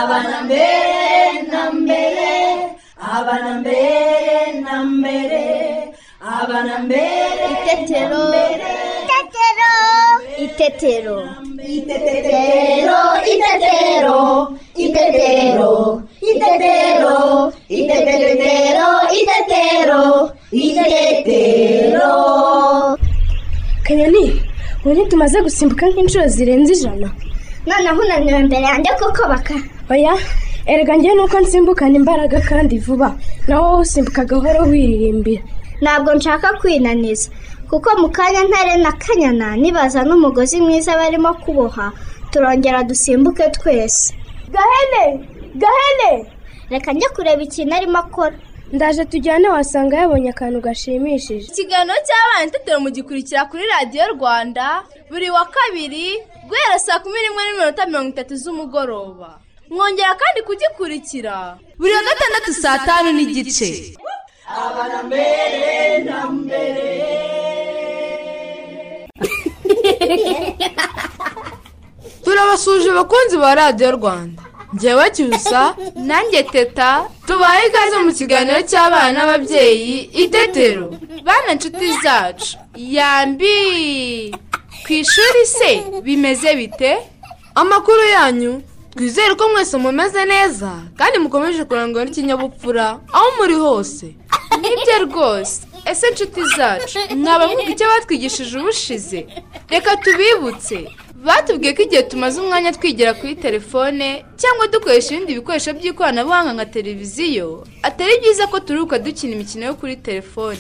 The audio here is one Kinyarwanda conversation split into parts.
abana mbere na mbere abana mbere na mbere abana mbere Itetero. Itetero. Itetero. Itetero, itetero, itetero, itetero, itetero, itetero, itetero. kanyoni ubu ntitumaze gusimbuka nk'inshuro zirenze ijana Noneho unaniwe imbere yanjye kuko baka. oya erega njyewe nuko nsimbukana imbaraga kandi vuba nawe wowe usimbuka gahoro wiririmbira Ntabwo nshaka kwinaniza. Kuko mu kanya ntare na kanyana nibaza n'umugozi mwiza barimo kuboha turongera dusimbuke twese. Gahene! Gahene! Reka njye kureba ikintu arimo akora. ndaje tujyane wasanga yabonye akantu gashimishije ikiganiro cy'abana itetero mugikurikira kuri radiyo rwanda buri wa kabiri guhera saa kumi n'imwe n'iminota mirongo itatu z'umugoroba mwongera kandi kugikurikira buri wa gatandatu saa tanu n'igice turabasuje abakunzi ba radiyo rwanda njyewe cyusa nanjye teta tubahe ikaze mu kiganiro cy'abana n'ababyeyi itetero bana inshuti zacu yambi ku ishuri se bimeze bite amakuru yanyu twizere ko mwese mumeze neza kandi mukomeje kurangwa n'ikinyabupfura aho muri hose nibyo rwose ese inshuti zacu mwabamwuka icyo batwigishije ubushize reka tubibutse batubwiye ko igihe tumaze umwanya twigira kuri telefone cyangwa dukoresha ibindi bikoresho by'ikoranabuhanga nka televiziyo atari byiza ko turuhuka dukina imikino yo kuri telefone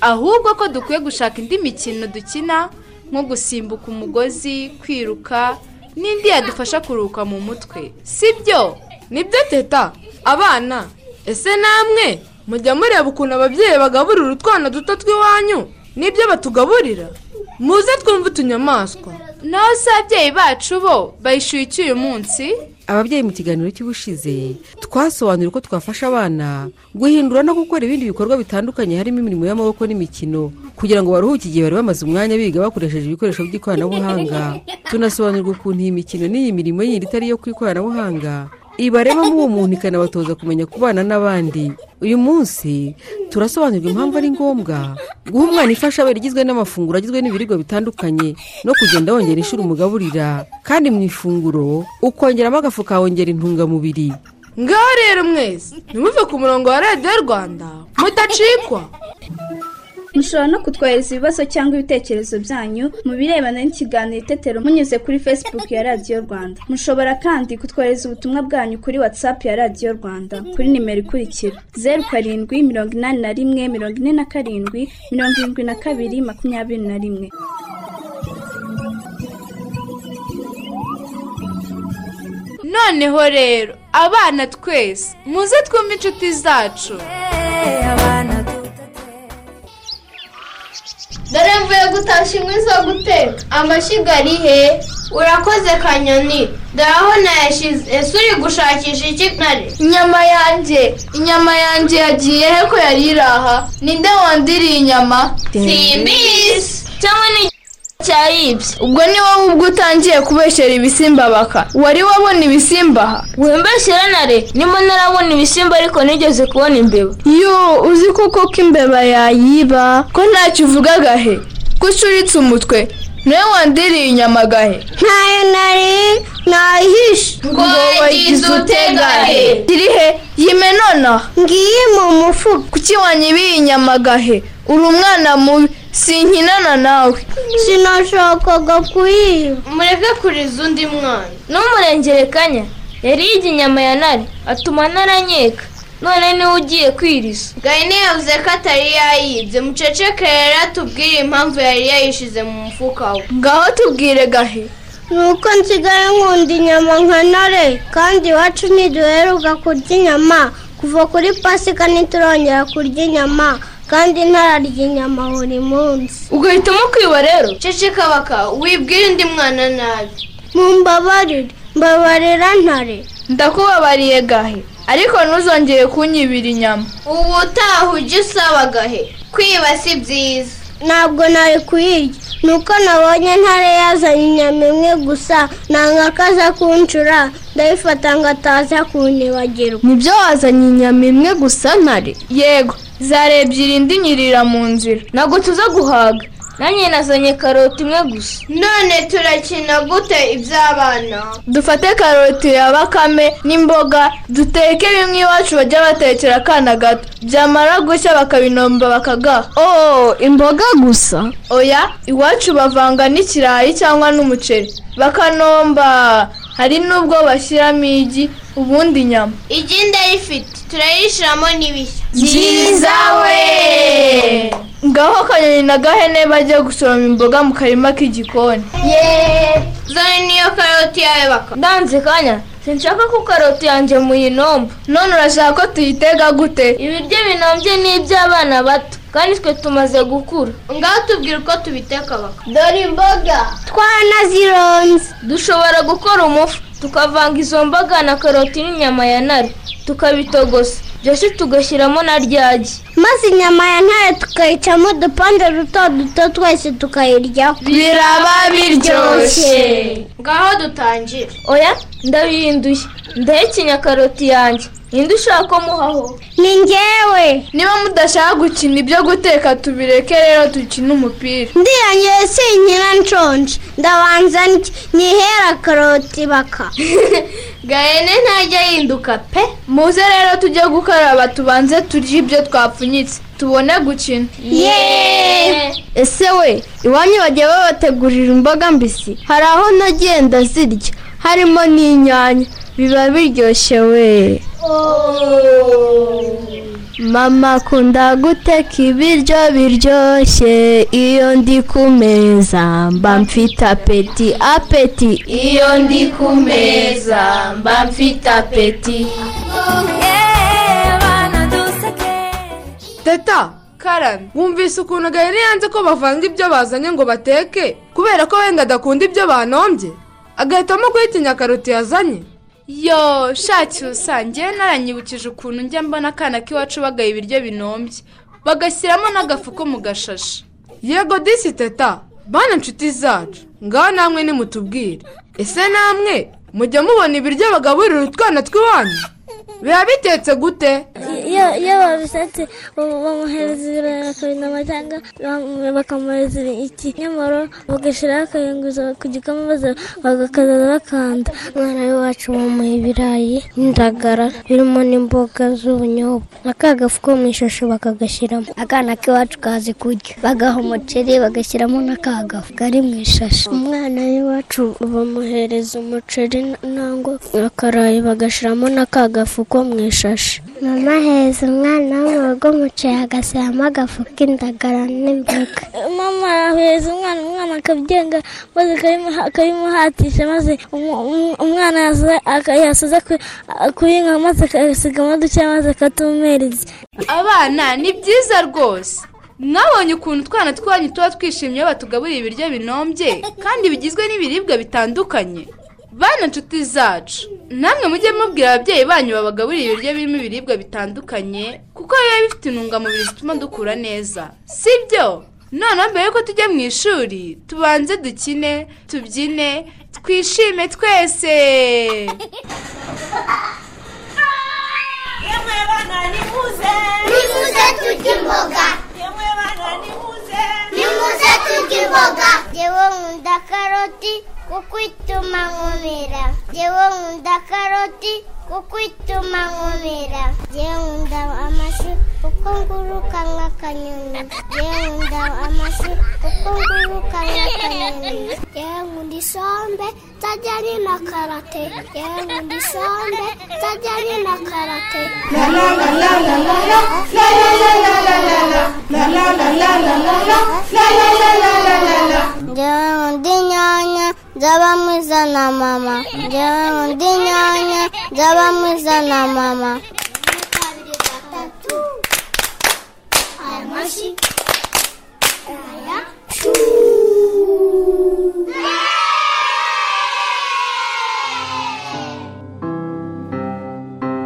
ahubwo ko dukwiye gushaka indi mikino dukina nko gusimbuka umugozi kwiruka n'indi yadufasha kuruhuka mu mutwe si byo nibyo teta abana ese namwe mujya mureba ukuntu ababyeyi bagaburira utwana duto tw'iwanyu n'ibyo batugaburira muze twumve utunyamaswa naho se ababyeyi bacu bo bayishyuye iki uyu munsi ababyeyi mu kiganiro cy'ubushize twasobanura uko twafasha abana guhindura no gukora ibindi bikorwa bitandukanye harimo imirimo y'amaboko n'imikino kugira ngo baruhuke igihe bari bamaze umwanya biga bakoresheje ibikoresho by'ikoranabuhanga tunasobanurirwa ukuntu iyi mikino n'iyi mirimo yindi itari iyo ku ikoranabuhanga ibarebamo uwo muntu ikanabatoza kumenya kubana n'abandi uyu munsi turasobanurirwa impamvu ari ngombwa guha umwana ifashabere igizwe n'amafunguro agizwe n'ibiribwa bitandukanye no kugenda wongera inshuro umugaburira kandi mu ifunguro ukongeramo agafu kawongera intungamubiri ngaho rero mwese ntimuve ku murongo wa radiyo rwanda mudacikwa mushobora no kutwohereza ibibazo cyangwa ibitekerezo byanyu mu birebana n'ikiganiro itetero munyuze kuri facebook ya radiyo rwanda mushobora kandi kutwohereza ubutumwa bwanyu kuri whatsapp ya radiyo rwanda kuri nimero ikurikira zeru karindwi mirongo inani na rimwe mirongo ine na karindwi mirongo irindwi na kabiri makumyabiri na rimwe noneho rero abana twese muze twumve inshuti zacu dore mvuye gutashya inkwi zo guteka amashyiga ari he urakoze kanyoni dore aho nayashyize ese uri gushakisha iki ntare inyama yanjye inyama yanjye yagiye he ko yari iri aha ninde wandiriye inyama simbizi cyangwa ni cyayibye ubwo ni wowe ubwo utangiye kubeshyera ibisimba baka wari wabona ibisimba aha wimbeshyira ntare nimo ntarabona ibisimba ariko nigeze kubona imbeba yo uzi koko ko imbeba yayiba ko ntacyo uvugaga he ko ucuritse umutwe nawe wandiriye inyama gahe Ntayo nari nayihishe. ngo wagize utega he iri he yime nonaha Ngiye mu mufuka. kuki wanyibiye inyama gahe uri umwana mubi sinkinana nawe Sinashakaga kuyiba. mureke kuriza undi mwana n'umurengerekanya yariyige inyama ya ntare atuma ntaranyeka none niwe ugiye kwiriza gahini yavuze ko atari yayibye muceceke rero atubwire impamvu yari yayishyize mu mufuka we ngaho tubwire gahe nuko nsigaye nkunda inyama nka ntare kandi iwacu ntiduheruka kurya inyama kuva kuri pasika ntiturongera kurya inyama kandi ntararya inyama buri munsi ugahitamo kwiba rero ceceka baka wibwire undi mwana nabi mumbabarire mbabarira ntare ndakubabariye gahe ariko ntuzongere kunyibira inyama ubu utaha ujye usaba gahe kwiba si byiza ntabwo nari kuyirya nuko nabonye ntare yazanye inyama imwe gusa nanga ko aza kuncura ndabifata ngo ataza kunibagirwa nibyo wazanye inyama imwe gusa ntare yego zari ebyiri indi nyirira mu nzira ntabwo tuza guhaga nanjye nazanye karoti imwe gusa none turakina gute iby'abana dufate karoti ya bakame n'imboga duteke bimwe iwacu bajya batekera akana gato byamara gushya bakabinomba bakagaha oh imboga gusa oya iwacu bavanga n'ikirayi cyangwa n'umuceri bakanomba hari n'ubwo bashyiramo igi ubundi inyama igi ndayifite turayishyiramo n'ibishya byiza we ngaho kanyoni na gahene bajya gusoroma imboga mu karima k'igikoni zone niyo karoti yawe baka ndanze kanya sinshaka ko karoti yanjye muyinomba none urashaka ko tuyitega gute ibiryo binombye ni iby'abana bato kandi twe tumaze gukura ngaho tubwira uko tubiteka baka dore imboga twanazironze dushobora gukora umufu tukavanga izo mboga na karoti n'inyama ya nari tukabitogosa byose tugashyiramo na ryagi maze inyama ya ntare tukayicamo udupande duto duto twese tukayiryaho biraba biryoshye ngaho dutangire oya ndabihinduye ndahekenya karoti yanjye ninde ushaka ko muhaho ni ngewe niba mudashaka gukina ibyo guteka tubireke rero dukine umupira ndirangiye sinkira nshonje ndabanza ndye, nyihera karoti baka gahene ntajya yinduka pe muze rero tujye gukaraba tubanze turye ibyo twapfunyitse tubone gukina ese we iwanyu bajya babategurira imboga mbisi hari aho nagenda zirya harimo n'inyanya biba biryoshye we mama akunda guteka ibiryo biryoshye iyo ndi ku meza mba mfite apeti apeti iyo ndi ku meza mba mfite apeti teta karame wumvise ukuntu gahene yanze ko bavanga ibyo bazanye ngo bateke kubera ko wenda adakunda ibyo banombye agahitamo guhitinya karoti yazanye yo shaki usangiye naranyibukije ukuntu njya mbona akana k'iwacu bagaye ibiryo binombye bagashyiramo n'agafu ko mu gashashi yego disi teta bana inshuti zacu ngaho namwe nimutubwire ese namwe mujya mubona ibiryo bagaburira utwana tw'iwanyu biba bitetse gute iyo iyo babishatse bamuhereza ibirayi akabinama cyangwa bakamuhereza ikinyomoro bagashyiraho akayunguza ku gikoma maze bagakaza bakanda umwana w'iwacu bamuha ibirayi n'indagara birimo n'imboga z'ubunyobwa n'akagafu ko mu ishusho bakagashyiramo akana k'iwacu kazi kurya bagaha umuceri bagashyiramo n'akagafu kari mu ishashi umwana w'iwacu bamuhereza umuceri nangwa akarayi bagashyiramo n'akagafu ko mu ishashi mama aheza umwana wo mu rugo umuceri agashyiramo agafu k'indagara n'imboga mama aheza umwana umwana akabyenga maze akabimuha- akabimuhatisha maze umu- umu- umwana yasoza- aka- yasoza ku- kuyinywa maze akabisigamo duke maze akatumeriza abana ni byiza rwose mwabonye ukuntu utwana twanyu tuba twishimye iyo batugaburira ibiryo binombye kandi bigizwe n'ibiribwa bitandukanye bana inshuti zacu namwe mujye mubwira ababyeyi banyu babagaburira ibiryo birimo ibiribwa bitandukanye kuko biba bifite intungamubiri zituma dukura neza si byo noneho mbere yuko tujya mu ishuri tubanze dukine tubyine twishime twese nimuze turye imboga nimuze turye imboga yewe nkunda karoti kuko ituma nkomera yewe nkunda karoti kuko ituma nkomera yewe nkunda amashu kuko nguruka nk'akanyoni yewe nkunda amashu kuko nguruka nk'akanyoni yewe nkunda isombe nzajya ari na karate yewe nkunda isombe nzajya ari na karate Njyewe nkunda inyanya nzaba mwiza na mama njyewe nkunda inyanya nzaba mwiza na mama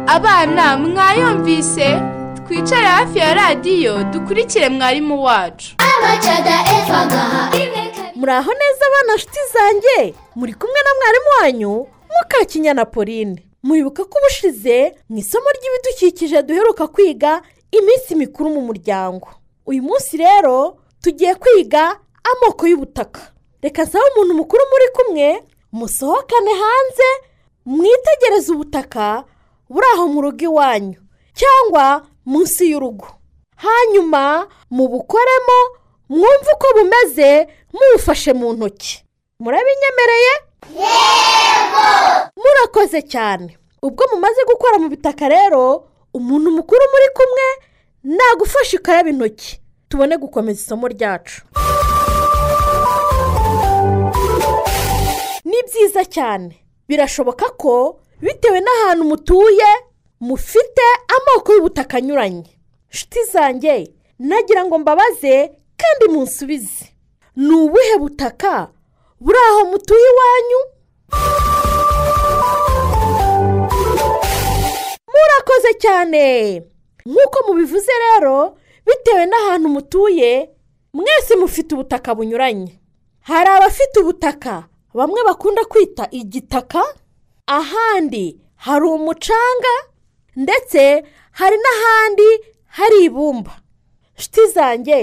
abana mwayumvise twicare hafi ya radiyo dukurikire mwarimu wacu muraho neza abana nshuti zanjye muri kumwe na mwarimu wanyu mukakinyana pauline mwibuka ko ubushize mu isomo ry'ibidukikije duheruka kwiga iminsi mikuru mu muryango uyu munsi rero tugiye kwiga amoko y'ubutaka reka nsaba umuntu mukuru muri kumwe musohokane hanze mwitegereze ubutaka buri aho mu rugo iwanyu cyangwa munsi y'urugo hanyuma mubukoremo mwumve uko bumeze mubufashe mu ntoki murabinyemereye murakoze cyane ubwo mumaze gukora mu bitaka rero umuntu mukuru muri kumwe nagufashe ukaraba intoki tubone gukomeza isomo ryacu ni byiza cyane birashoboka ko bitewe n'ahantu mutuye mufite amoko y'ubutaka anyuranye inshuti zanjye nagira ngo mbabaze kandi munsubize ni ubuhe butaka buri aho mutuye iwanyu murakoze cyane nk'uko mubivuze rero bitewe n'ahantu mutuye mwese mufite ubutaka bunyuranye hari abafite ubutaka bamwe bakunda kwita igitaka ahandi hari umucanga ndetse hari n'ahandi hari ibumba inshuti zanjye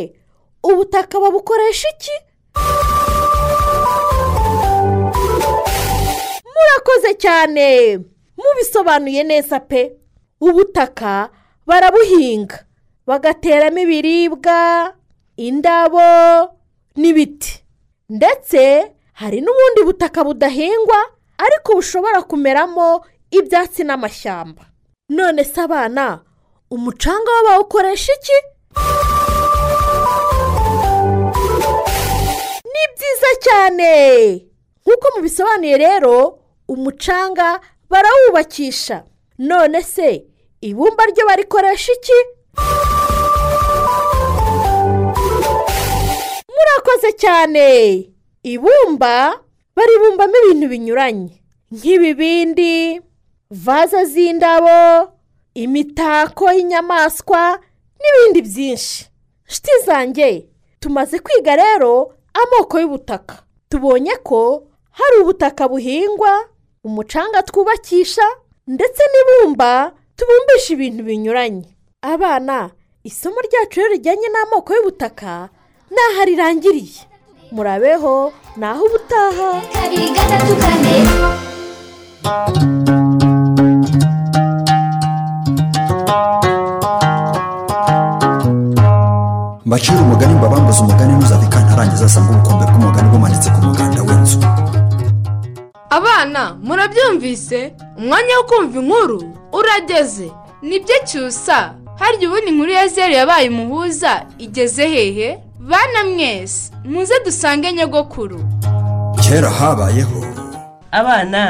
ubutaka babukoresha iki murakoze cyane mubisobanuye neza pe ubutaka barabuhinga bagateramo ibiribwa indabo n'ibiti ndetse hari n'ubundi butaka budahingwa ariko bushobora kumeramo ibyatsi n'amashyamba none se abana umucanga wo bawukoresha iki ni byiza cyane nk'uko mubisobanuye rero umucanga barawubakisha none se ibumba ryo barikoresha iki murakoze cyane ibumba baribumbamo ibintu binyuranye nk'ibibindi vaze z'indabo imitako y'inyamaswa n'ibindi byinshi shiti zanjye tumaze kwiga rero amoko y'ubutaka tubonye ko hari ubutaka buhingwa umucanga twubakisha ndetse n'ibumba tubumbisha ibintu binyuranye abana isomo ryacu rero rijyanye n'amoko y'ubutaka n'aho rirangiriye murabeho naho ubutaha kabiri gatatu kane mbacira umugani mbabambuze umugani ntuzabika ntarangiza asanga ubukombe bw'umugani bumanitse ku muganda w'inzu abana murabyumvise umwanya wo kumva inkuru urageze nibyo cyusa harya ubundi inkuru ya zeru yabaye umuhuza igeze hehe bana mwese muze dusange nyogokuru kera habayeho abana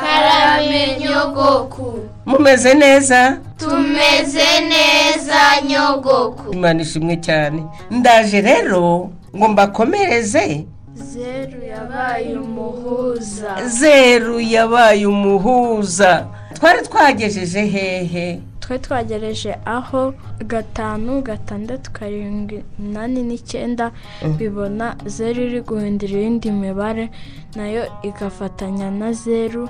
karame nyogoku mumeze neza tumeze neza nyogoku imana ishimwe cyane ndaje rero ngo mbakomereze zeru yabaye umuhuza zeru yabaye umuhuza twari twagejeje hehe twe twagereje aho gatanu gatandatu karindwi umunani n'icyenda bibona zeru iri guhindura iyindi mibare nayo igafatanya na zeru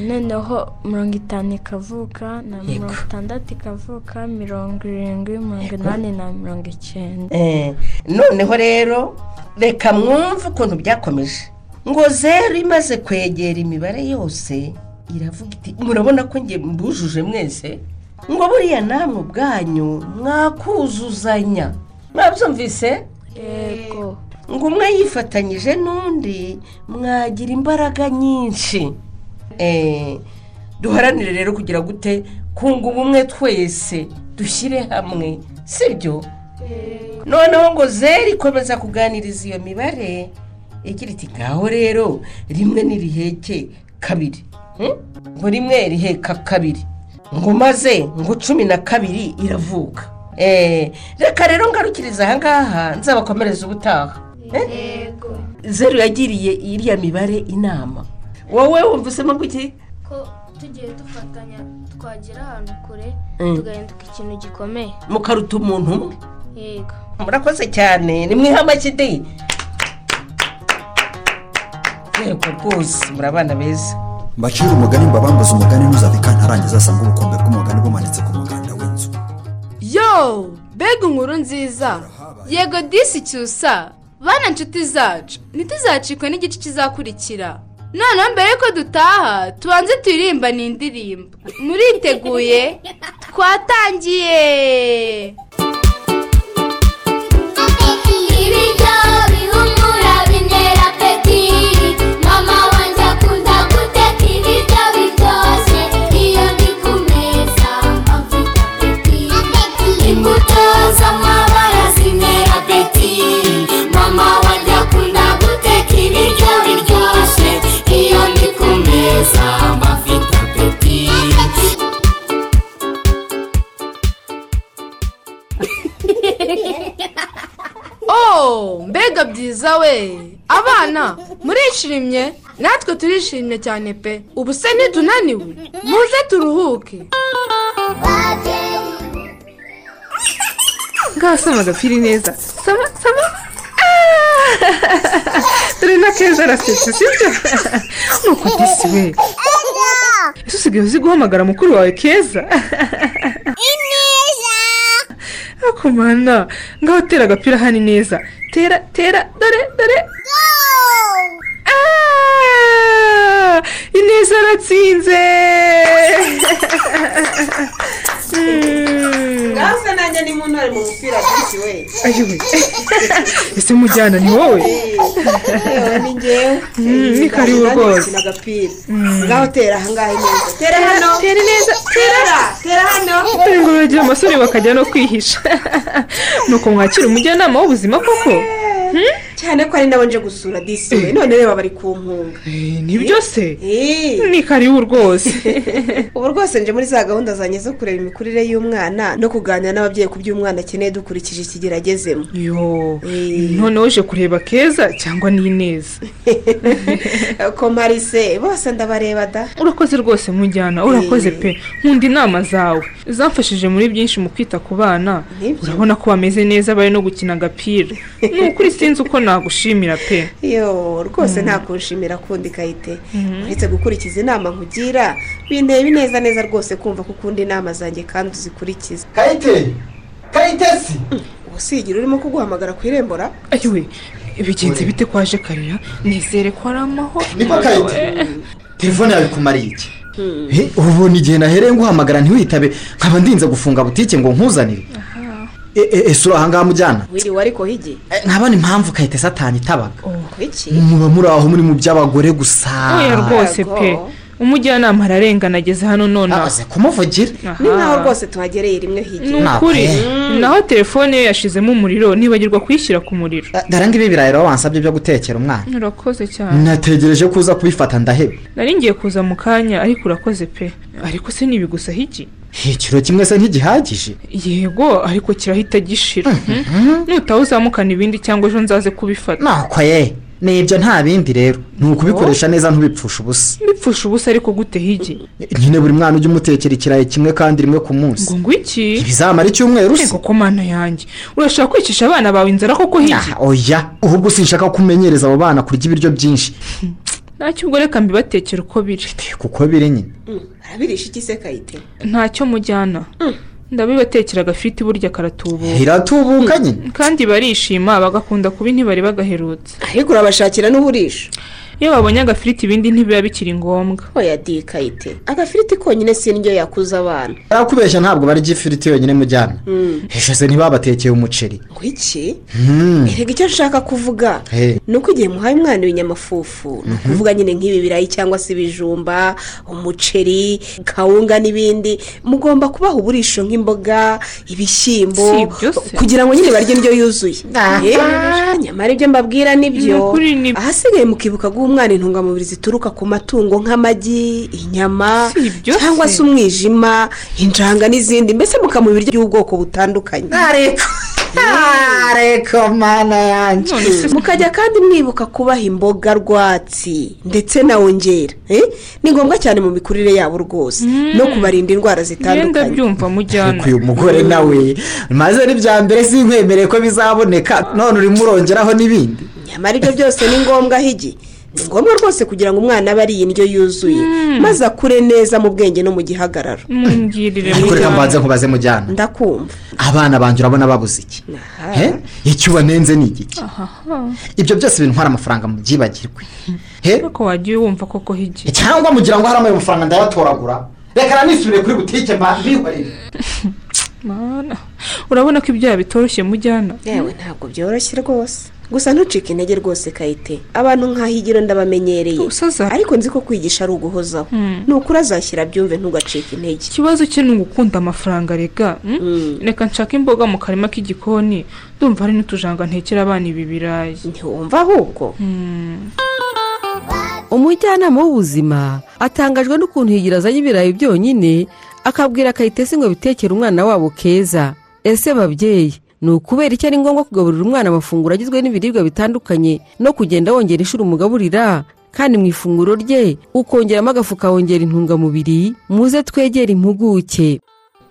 noneho mirongo itanu ikavuka na mirongo itandatu ikavuka mirongo irindwi mirongo inani na mirongo icyenda noneho rero reka mwumve ukuntu byakomeje ngo zeru imaze kwegera imibare yose iravuga iti murabona ko nge mbujuje mwese ngo buriya namwe ubwanyu mwakuzuzanya mwabyumvise yego ngo umwe yifatanyije n'undi mwagira imbaraga nyinshi duharanire rero kugira gute kunga ubumwe twese dushyire hamwe sibyo noneho ngo zero ikomeza kuganiriza iyo mibare igira iti ngaho rero rimwe niriheke kabiri ngo rimwe riheka kabiri ngo maze ngo cumi na kabiri iravuka reka rero ngarukiriza aha ngaha nzabakomereza ubutaha zeru yagiriye iriya mibare inama wowe wumva usemo gutya ko tugiye dufatanya twagera ahantu kure tugahinduka ikintu gikomeye mukaruta umuntu umwe yego murakoze cyane ni mwihamakide rwego rwose muri abana beza mbacire umugani mbabambuze umugani ntuzave kantarangiza asanga ubukombe bw'umugani bumanitse ku muganda w'inzu yo mbega inkuru nziza yego disi cyusa bana inshuti zacu ntituzacikwe n'igice kizakurikira noneho mbere y'uko dutaha tubanze turirimba ni indirimbo muriteguye twatangiye ibiryo bihumura bintera peti mama wanjye akunda guteka ibiryo biryoshye iyo ndi ku meza mfite apeti imbuto z'amabara zintera peti mama wanjye akunda guteka ibiryo biryoshye iyo ndi ku meza mfite apeti oh mbega byiza we abana murishimye natwe turishimye cyane pe ubu se ntitunaniwe muze turuhuke ngasoma agapiri neza soma soma Ah! dore na keza arasetse sibyo nuko disi we ese usigaye uzi guhamagara mukuru wawe keza ariko mana ngaho tera agapira hano neza tera tera dore dore Ah! ineza aratsinze Mm. nawe se nanjye ni mu ntore mu mupira byinshi we ayiwe ese mujyana ni wowe yewe ni njyewe Mm, ni karibu Nanjye rwose. nkina agapira Mm. ngaho tera ahangaha neza tera Tera, hano tera neza tera tera hano dore ngo bagira amasore bakajya no kwihisha nuko mwakira umujyanama w'ubuzima koko cyane ko ari nabo nje gusura disi we none reba bari ku mpunga nibyo se ni karibu rwose ubu rwose nje muri za gahunda zanjye zo kureba imikurire y'umwana no kuganira n'ababyeyi ku by'umwana akeneye dukurikije ikigero agezemo yo noneho uje kureba keza cyangwa ni neza komarise bose ndabareba da urakoze rwose mujyana urakoze pe nkunda inama zawe zamfashije muri byinshi mu kwita ku bana urabona ko bameze neza bari no gukina agapira ni ukuri sinzi uko nagushimira pe yo rwose nta kunshimira kundi kayite uretse gukurikiza inama nkugira binteye bineza neza rwose kumva ko ukunda inama zanjye kandi uzikurikiza kayite kayite si ubusigira urimo kuguhamagara ku irembo ra ayiwe bigenze bite kwaje karira nizere ko ari amahoro Niko kayite. telefone yawe ikumariye iki He, ubona igihe nahereye nguhamagara ntiwitabe nkaba ndinze gufunga butike ngo nkuzanire E, e, ese uri ahangaha mujyana wiriwe ariko higi nkabona impamvu kayite satani itabaga kuki muba muri aho muri mu by'abagore gusa oya rwose pe umujyanama ararengana ageze hano nonaha kumuvugira ni nkaho rwose tuhagereye rimwe higi ni ukuri naho telefone ye yashizemo umuriro nibagirwa kuyishyira ku muriro dore ngibi birayi rero wansabye byo gutekera umwana urakoze cyane nategereje ko uza kubifata ndaheba nari ngiye kuza mu kanya ariko urakoze pe ariko se ntibigusa hiki ikiro kimwe se ntigihagije yego ariko kirahita gishira nutaha uzamukana ibindi cyangwa ejo nzaze kubifata nako ye nibyo nta bindi rero ni ukubikoresha neza ntubipfushe ubusa bipfusha ubusa ariko gute higi nyine buri mwana ujya umutekera ikirayi kimwe kandi rimwe ku munsi ngo iki ntibizamara icyumweru se ego ko mana yanjye urashaka kwicisha abana bawe inzara koko higi oya ahubwo sinshaka ko umenyereza abo bana kurya ibiryo byinshi ntacyo ubwo reka mbibatekere uko biri kuko biri nyine arabirisha iki se kayite ntacyo mujyana ndabibatekera agafiriti burya karatubuka iratubuka nyine kandi barishima bagakunda kuba intibari bagaherutse ariko urabashakira n'uburisha iyo babonye agafiriti ibindi ntibiba bikiri ngombwa oya di kayite agafiriti konyine si indyo yakuza abana barakubeshya ntabwo barya ifiriti yonyine mujyana ejo se ntibabatekeye umuceri ngo iki Hmm. erega icyo nshaka kuvuga Hey. ni uko igihe muhaye umwana ibinyamafufu ni ukuvuga nyine nk'ibi birayi cyangwa se ibijumba umuceri kawunga n'ibindi mugomba kubaha uburisho nk'imboga Si ibishyimbo ibyo se. kugira ngo nyine barye indyo yuzuye Ah. Eh, nyamara ibyo mbabwira Ni nibyo ukuri ahasigaye mukibuka guha umwana intungamubiri zituruka ku matungo nk'amagi inyama cyangwa se umwijima injanga n'izindi mbese mukamuha ibiryo by'ubwoko butandukanye ariko mana yanjye mukajya kandi mwibuka kubaha imboga rwatsi ndetse na wongera Eh, ni ngombwa cyane mu mikurire yabo rwose no kubarinda indwara ngenda zitandukanye byumva mujyana uyu mugore nawe maze ari bya mbere sinkwemereye ko bizaboneka none urimo urongeraho n'ibindi nyamara ibyo byose ni ngombwa higi ni ngombwa rwose kugira ngo umwana abe ariye indyo yuzuye maze akure neza mu bwenge no mu gihagararo mungirire Ariko reka mbanze nkubaze mujyana ndakumva abana banjye urabona babuze iki he icyo ubanenze ni igiki ibyo byose bintwara amafaranga mu byibagirwe ariko wagiye wumva koko higi cyangwa mugira ngo hariya ayo mafaranga ndayatoragura reka nanisubire kuri butike mbibarire mana urabona ko ibyaha bitoroshye mujyana yewe ntabwo byoroshye rwose gusa ntucike intege rwose kayite abantu nk'ahigiro ndabamenyereye ariko nzi ko kwigisha ari uguhozaho Hmm. nukuri azashyira byumve ntugacike intege ikibazo cye ni ugukunda amafaranga rega mm? reka nshake imboga mu karima k'igikoni ndumva hari n'utujanga ntekera abana ibi birayi ntiwumva ahubwo umujyanama w'ubuzima atangajwe n'ukuntu higira azanye ibirayi byonyine akabwira kayitesi ngo bitekere umwana wabo keza ese babyeyi ni ukubera iki ari ngombwa kugaburira umwana amafunguro agizwe n'ibiribwa bitandukanye no kugenda wongera inshuro umugaburira kandi mu ifunguro rye ukongeramo agafu ukawongera intungamubiri muze twegere impuguke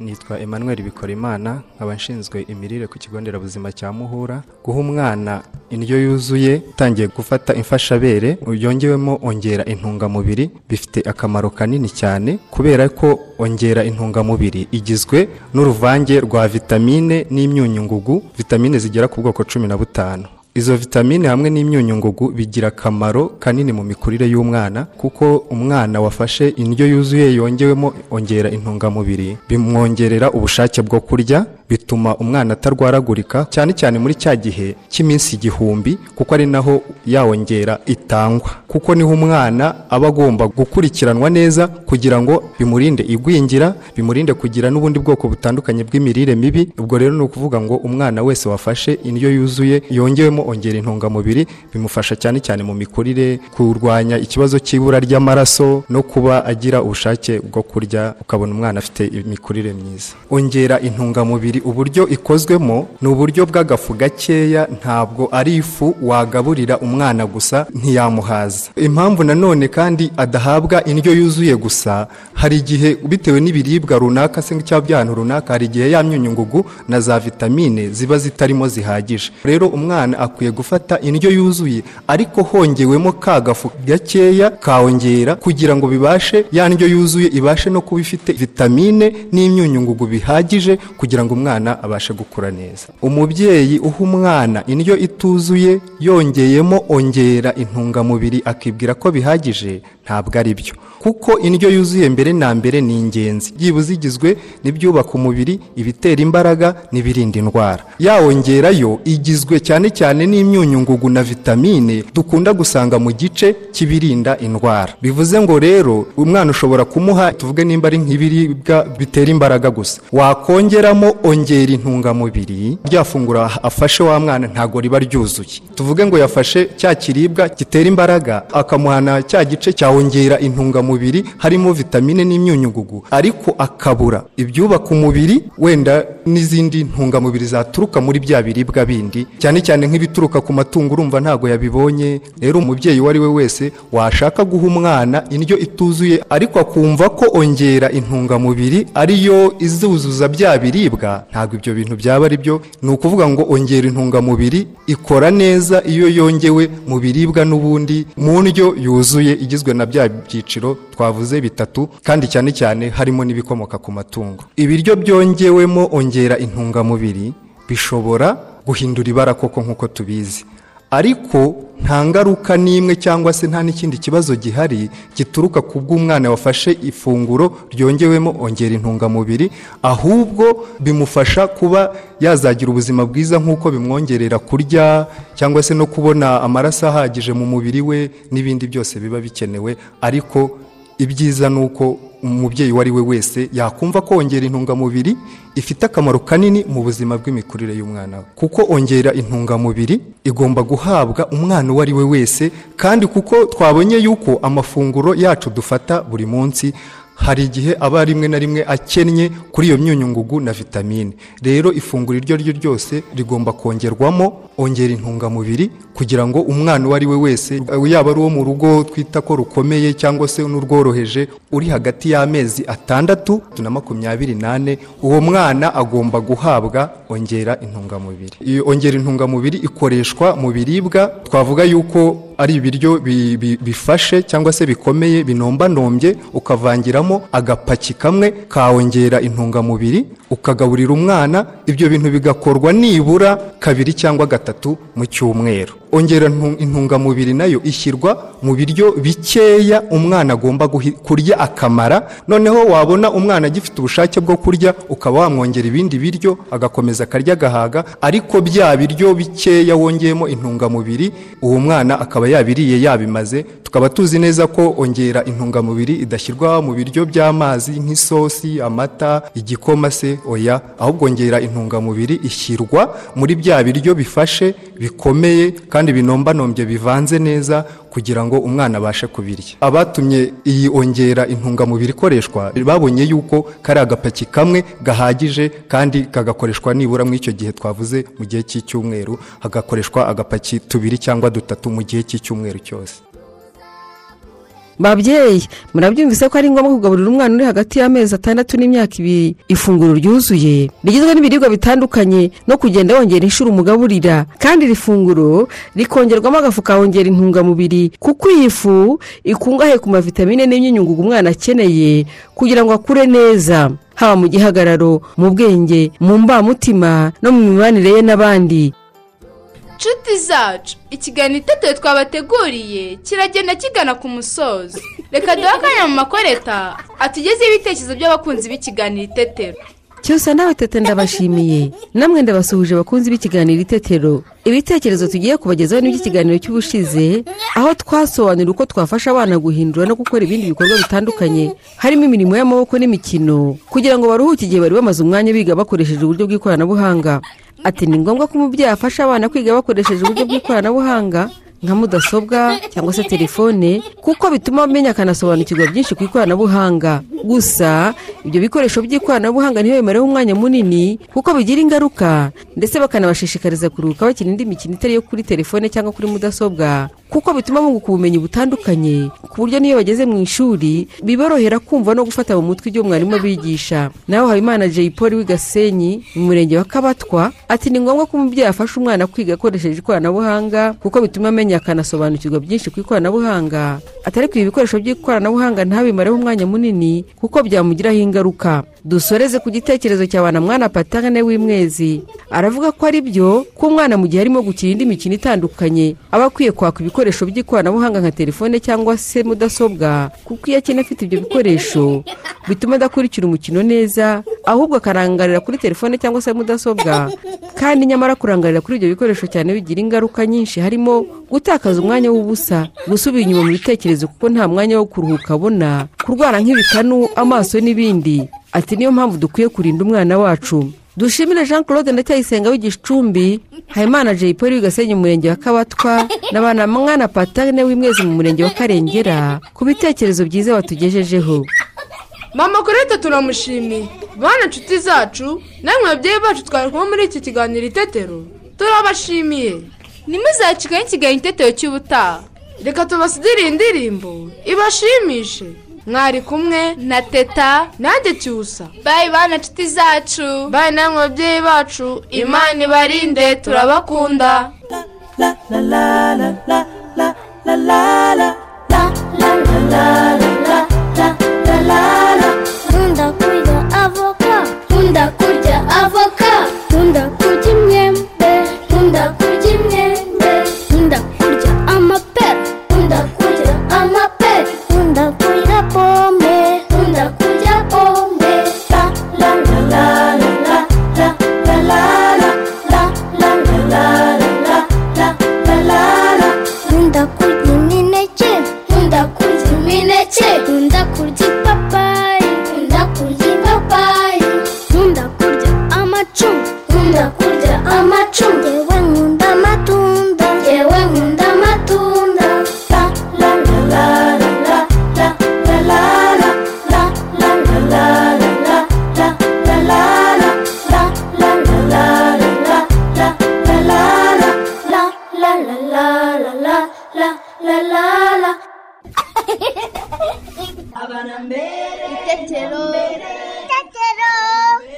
nitwa emmanuel bikorimana nkaba nshinzwe imirire ku kigo nderabuzima cya muhura guha umwana indyo yuzuye utangiye gufata imfashabere yongewemo ongera intungamubiri bifite akamaro kanini cyane kubera ko ongera intungamubiri igizwe n'uruvange rwa vitamine n'imyunyungugu vitamine zigera ku bwoko cumi na butanu izo vitamine hamwe n'imyunyungugu bigira akamaro kanini mu mikurire y'umwana kuko umwana wafashe indyo yuzuye yongewemo ongera intungamubiri bimwongerera ubushake bwo kurya bituma umwana atarwaragurika cyane cyane muri cya gihe cy'iminsi igihumbi kuko ari naho ya ongera itangwa kuko niho umwana aba agomba gukurikiranwa neza kugira ngo bimurinde igwingira bimurinde kugira n'ubundi bwoko butandukanye bw'imirire mibi ubwo rero ni ukuvuga ngo umwana wese wafashe indyo yuzuye yongewemo ongera intungamubiri bimufasha cyane cyane mu mikurire kurwanya ikibazo cy'ibura ry'amaraso no kuba agira ubushake bwo kurya ukabona umwana afite imikurire myiza ongera intungamubiri uburyo ikozwemo ni uburyo bw'agafu gakeya ntabwo ari ifu wagaburira umwana gusa ntiyamuhaza impamvu nanone kandi adahabwa indyo yuzuye gusa hari igihe bitewe n'ibiribwa runaka se cyangwa by'ahantu runaka hari igihe ya myunyungugu na za vitamine ziba zitarimo zihagije rero umwana akwiye gufata indyo yuzuye ariko hongewemo ka gafu gakeya kawongera kugira ngo bibashe ya ndyo yuzuye ibashe no kuba ifite vitamine n'imyunyungugu bihagije kugira ngo umwana abashe gukura neza umubyeyi uha umwana indyo ituzuye yongeyemo ongera intungamubiri akibwira ko bihagije ntabwo ari byo kuko indyo yuzuye mbere na mbere ni ingenzi byibuze igizwe n'ibyubaka umubiri ibitera imbaraga n'ibirinda indwara yawongerayo igizwe cyane cyane n'imyunyungugu na vitamine dukunda gusanga mu gice cy'ibirinda indwara bivuze ngo rero umwana ushobora kumuha tuvuge nimba ari nk'ibiribwa bitera imbaraga gusa wakongeramo ongera intungamubiri rya funguro afashe wa mwana ntabwo riba ryuzuye tuvuge ngo yafashe cya kiribwa gitera imbaraga akamuhana cya gice cyawongera intungamubiri harimo vitamine n'imyunyugugu ariko akabura ibyubaka umubiri wenda n'izindi ntungamubiri zaturuka muri bya biribwa bindi cyane cyane nk'ibituruka ku matungo urumva ntabwo yabibonye rero umubyeyi uwo ari we wese washaka guha umwana indyo ituzuye ariko akumva ko ongera intungamubiri ariyo izuzuza bya biribwa ntabwo ibyo bintu byaba ari byo ni ukuvuga ngo ongera intungamubiri ikora neza iyo yongewe mu biribwa n'ubundi mu ndyo yuzuye igizwe na bya byiciro twavuze bitatu kandi cyane cyane harimo n'ibikomoka ku matungo ibiryo byongewemo ongera intungamubiri bishobora guhindura ibara koko nk'uko tubizi ariko nta ngaruka n'imwe cyangwa se nta n'ikindi kibazo gihari gituruka ku bw'umwana wafashe ifunguro ryongewemo ongera intungamubiri ahubwo bimufasha kuba yazagira ubuzima bwiza nk'uko bimwongerera kurya cyangwa se no kubona amaraso ahagije mu mubiri we n'ibindi byose biba bikenewe ariko ibyiza ni uko umubyeyi uwo ari we wese yakumva ko ongera intungamubiri ifite akamaro kanini mu buzima bw'imikurire y'umwana we kuko ongera intungamubiri igomba guhabwa umwana uwo ari we wese kandi kuko twabonye yuko amafunguro yacu dufata buri munsi hari igihe aba rimwe na rimwe akennye kuri iyo myunyungugu na vitamine rero ifunguro iryo ari ryo ryose rigomba kongerwamo ongera intungamubiri kugira ngo umwana uwo ari we wese yaba ari uwo mu rugo twita ko rukomeye cyangwa se n'urworoheje uri hagati y'amezi atandatu na makumyabiri n'ane uwo mwana agomba guhabwa ongera intungamubiri iyo ongera intungamubiri ikoreshwa mu biribwa twavuga yuko ari ibiryo bi- bi- bifashe cyangwa se bikomeye binombanombe ukavangiramo agapaki kamwe kawongera intungamubiri ukagaburira umwana ibyo bintu bigakorwa nibura kabiri cyangwa gatatu mu cyumweru ongera ntu- intungamubiri nayo ishyirwa mu biryo bikeya umwana agomba guhi- kurya akamara noneho wabona umwana agifite ubushake bwo kurya ukaba wamwongera ibindi biryo agakomeza akarya agahaga ariko bya biryo bikeya wongeyemo intungamubiri uwo mwana akaba yabiriye yabimaze tukaba tuzi neza ko ongera intungamubiri idashyirwa mu biryo by'amazi nk'isosi amata igikoma se oya ahubwo ongera intungamubiri ishyirwa muri bya biryo bifashe bikomeye kandi binombanombe bivanze neza kugira ngo umwana abashe kubirya abatumye iyi ongera intungamubiri ikoreshwa babonye yuko kari agapaki kamwe gahagije kandi kagakoreshwa nibura muri icyo gihe twavuze mu gihe cy'icyumweru hagakoreshwa agapaki tubiri cyangwa dutatu mu gihe cy'icyumweru cyose babyeyi murabyumvise ko ari ngombwa kugaburira umwana uri hagati y'amezi atandatu n'imyaka ibiri ifunguro ryuzuye rigizwe n'ibiribwa bitandukanye no kugenda wongera inshuro umugaburira kandi iri funguro rikongerwamo agafu kawongera intungamubiri kuko iyi fu ikungahaye ku mavitamine n'imyunyungugu umwana akeneye kugira ngo akure neza haba mu gihagararo mu bwenge mu mbamutima no mu mibanire ye n'abandi nshuti zacu ikiganiro itetero twabateguriye kiragenda kigana ku musozo reka duhe akanya mu makoreta atugezeho ibitekerezo by'abakunzi b'ikiganiro itetero cyose nawe tete ndabashimiye namwe ndabasuhuje abakunzi b'ikiganiro itetero ibitekerezo tugiye kubagezaho n'iby'ikiganiro cy'ubushize aho twasobanurira uko twafasha abana guhindura no gukora ibindi bikorwa bitandukanye harimo imirimo y'amaboko n'imikino kugira ngo baruhuke igihe bari bamaze umwanya biga bakoresheje uburyo bw'ikoranabuhanga ati ni ngombwa ko umubyeyi afasha abana kwiga bakoresheje uburyo bw'ikoranabuhanga nka mudasobwa cyangwa se telefone kuko bituma amenya akanasobanukirwa byinshi ku ikoranabuhanga gusa ibyo bikoresho by'ikoranabuhanga ntibemereho umwanya munini kuko bigira ingaruka ndetse bakanabashishikariza kuruhuka bakina indi mikino itari iyo kuri telefone cyangwa kuri mudasobwa kuko bituma bunguka ubumenyi butandukanye ku buryo n'iyo bageze mu ishuri biborohera kumva no gufata mu mutwe ibyo mwarimu abigisha nawe habimana jay paul w'igasenyi mu murenge wa kabatwa ati ni ngombwa ko umubyeyi afasha umwana kwiga akoresheje ikoranabuhanga kuko bituma amenya akanasobanukirwa byinshi ku ikoranabuhanga atari ku ibikoresho by'ikoranabuhanga ntabimareho umwanya munini kuko byamugiraho ingaruka dusoreze ku gitekerezo cya mwana patangane w'imwezi aravuga ko ari byo ko umwana mu gihe arimo gukina indi mikino itandukanye aba akwiye kwaka ibikoresho by'ikoranabuhanga nka telefone cyangwa se mudasobwa kuko iyo akina afite ibyo bikoresho bituma adakurikira umukino neza ahubwo akarangarira kuri telefone cyangwa se mudasobwa kandi nyamara kurangarira kuri ibyo bikoresho cyane bigira ingaruka nyinshi harimo gutakaza umwanya w'ubusa gusubira inyuma mu bitekerezo kuko nta mwanya wo kuruhuka abona kurwara nk'ibikanu amaso n'ibindi ati niyo mpamvu dukwiye kurinda umwana wacu dushimire jean claude ndacyayisenga w'igicumbi habimana jay paul w'igasenyi mu murenge wa kabatwa na ba mwana patane w'imwezi mu murenge wa karengera ku bitekerezo byiza batugejejeho mama koreta turamushimiye bana nshuti zacu namwe babyeyi bacu twari kumwe muri iki kiganiro itetero turabashimiye ntimuzacikane ikiganiro itetero cy'ubutaha reka tubasidire indirimbo ibashimishe mwari kumwe na teta nanjye cyusa bayi bana nshuti zacu bayi namwe babyeyi bacu imana ibarinde turabakunda nkunda kurya avoka nkunda kurya avoka nkunda kurya imyembe nkunda kurya imyembe nkunda kurya amapera nkunda kurya amapera nkunda kurya pome nkunda kurya pome la la la la la la la la la la la la la la la la nkunda kurya imineke nkunda kurya imineke nkunda kurya ipapayi nkunda kurya ipapayi nkunda kurya amacunga nkunda kurya amacunga yewe nkunda amatunda yewe nkunda amatunda la la la la la la la la la la la la la la la la la la la la la la la la la la la la la la la la la la la abana mbere itetero itetero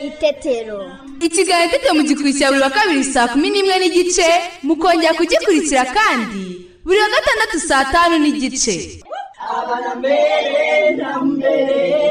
itetero ikiganiro itetero mugikurikira buri wa kabiri saa kumi n'imwe n'igice mukongera kugikurikira kandi buri buri wa gatandatu saa tanu n'igice Abana mbere na mbere